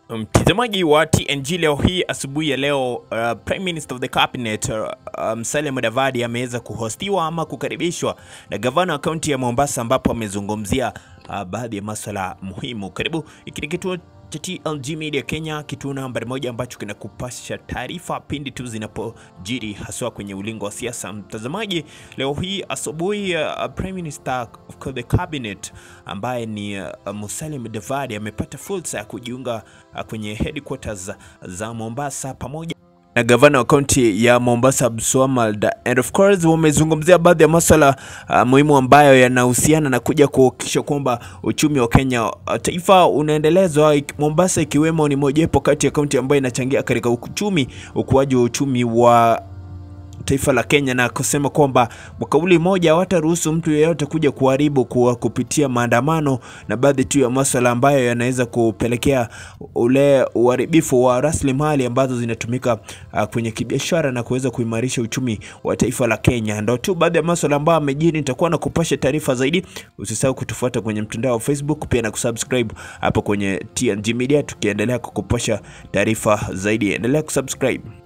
Mtazamaji wa TNG leo hii asubuhi ya leo uh, Prime Minister of the Cabinet uh, Musalia Mudavadi ameweza kuhostiwa ama kukaribishwa na gavana wa kaunti ya Mombasa ambapo amezungumzia uh, baadhi ya masuala muhimu. Karibu, hiki ni kituo cha TLG Media Kenya, kituo nambari moja ambacho kinakupasha taarifa pindi tu zinapojiri haswa kwenye ulingo wa siasa. Mtazamaji, leo hii asubuhi uh, Prime Minister of the Cabinet ambaye ni uh, Musalia Mudavadi amepata fursa ya kujiunga uh, kwenye headquarters za Mombasa pamoja na gavana wa kaunti ya Mombasa Abdulswamad, and of course wamezungumzia baadhi ya masuala uh, muhimu ambayo yanahusiana na kuja kuhakikisha kwamba uchumi wa Kenya uh, taifa unaendelezwa, ik- Mombasa ikiwemo ni mojawapo kati ya kaunti ambayo inachangia katika uchumi, ukuaji wa uchumi wa taifa la Kenya na kusema kwamba kwa kauli moja hawataruhusu mtu yeyote kuja kuharibu kwa kupitia maandamano na baadhi tu ya masuala ambayo yanaweza kupelekea ule uharibifu wa rasilimali ambazo zinatumika uh, kwenye kibiashara na kuweza kuimarisha uchumi wa taifa la Kenya. Ndio tu baadhi ya masuala ambayo amejiri. Nitakuwa na kupasha taarifa zaidi. Usisahau kutufuata kwenye mtandao wa Facebook pia na kusubscribe hapo kwenye TNG Media, tukiendelea kukupasha taarifa zaidi. Endelea kusubscribe.